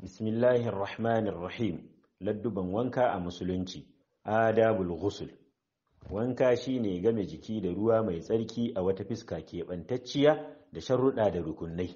bismillahir rahmanir rahim ladduban wanka a musulunci adabul ghusl wanka shine game jiki da ruwa mai tsarki a wata fiska keɓantacciya da sharuɗa da rukunai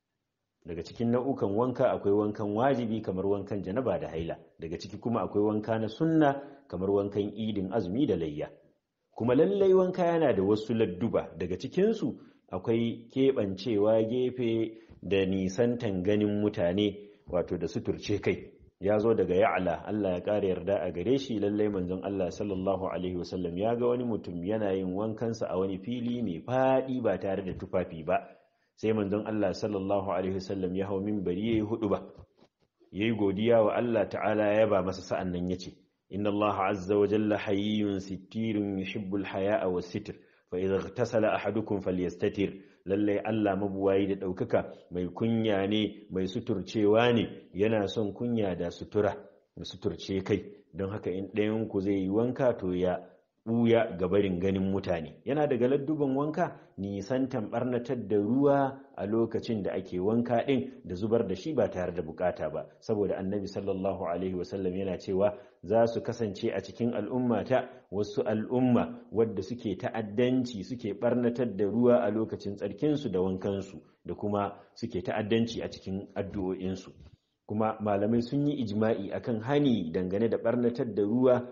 daga cikin nau'ukan wanka akwai wankan wajibi kamar wankan janaba da haila daga ciki kuma akwai wanka na sunna kamar wankan idin azumi da layya kuma lallai wanka yana da wasu ladduba daga cikinsu akwai keɓancewa gefe da nisantan ganin mutane wato da suturce kai ya zo daga ya'ala Allah ya ƙara yarda a gare shi lallai manzon Allah sallallahu alaihi wasallam ya ga wani mutum yana yin wankansa a wani fili mai faɗi ba tare da tufafi ba sai manzon Allah sallallahu alaihi wasallam ya hau minbari yayi hudu ba yayi godiya wa Allah ta'ala ya ba masa sa'an nan yace inna Allah azza wa jalla hayyun sittirun yuhibbul haya'a was sitr fa idza ightasala ahadukum falyastatir lallai Allah mabuwayi da ɗaukaka mai kunya ne mai suturcewa ne yana son kunya da sutura da suturce kai don haka in ɗayanku zai yi wanka to ya ɓuya ga barin ganin mutane yana daga ladduban wanka nisantan ɓarnatar da ruwa a lokacin da ake wanka ɗin da zubar da shi ba tare da bukata ba saboda annabi sallallahu alaihi wasallam yana cewa za su kasance a cikin al'ummata wasu al'umma wadda suke ta'addanci suke ɓarnatar da ruwa a lokacin tsarkinsu da wankansu da kuma suke ta'addanci a cikin addu'o'insu kuma malamai sun yi ijma'i akan hani dangane da ɓarnatar da ruwa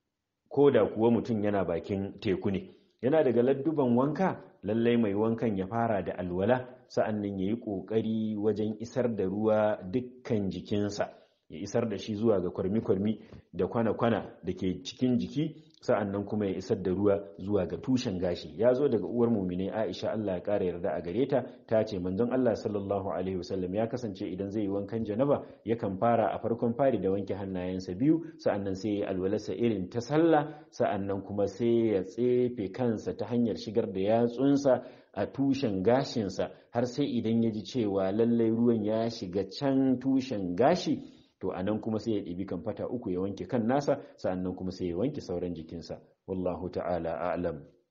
ko da kuwa mutum yana bakin teku ne yana daga ladduban wanka lallai mai wankan ya fara da alwala sa'an nan ya yi ƙoƙari wajen isar da ruwa dukkan jikinsa ya isar da shi zuwa ga kwarmi-kwarmi da kwana-kwana da ke cikin jiki sa'an nan kuma ya isar da ruwa zuwa ga tushen gashi ya zo daga uwar mumine aisha Allah ya ƙara yarda a gare ta ta ce manzon Allah sallallahu alaihi wasallam ya kasance idan zai yi wankan janaba yakan fara a farkon fari da wanke hannayensa biyu sa'an nan sai ya alwalarsa irin ta sallah sa'an nan kuma sai ya tsefe kansa ta hanyar shigar da yatsunsa a tushen gashinsa har sai idan ya ji cewa lallai ruwan ya shiga can tushen gashi to a nan kuma sai ya ɗibi kan fata uku ya wanke kan nasa sa'annan kuma sai ya wanke sauran jikinsa wallahu ta'ala a'lam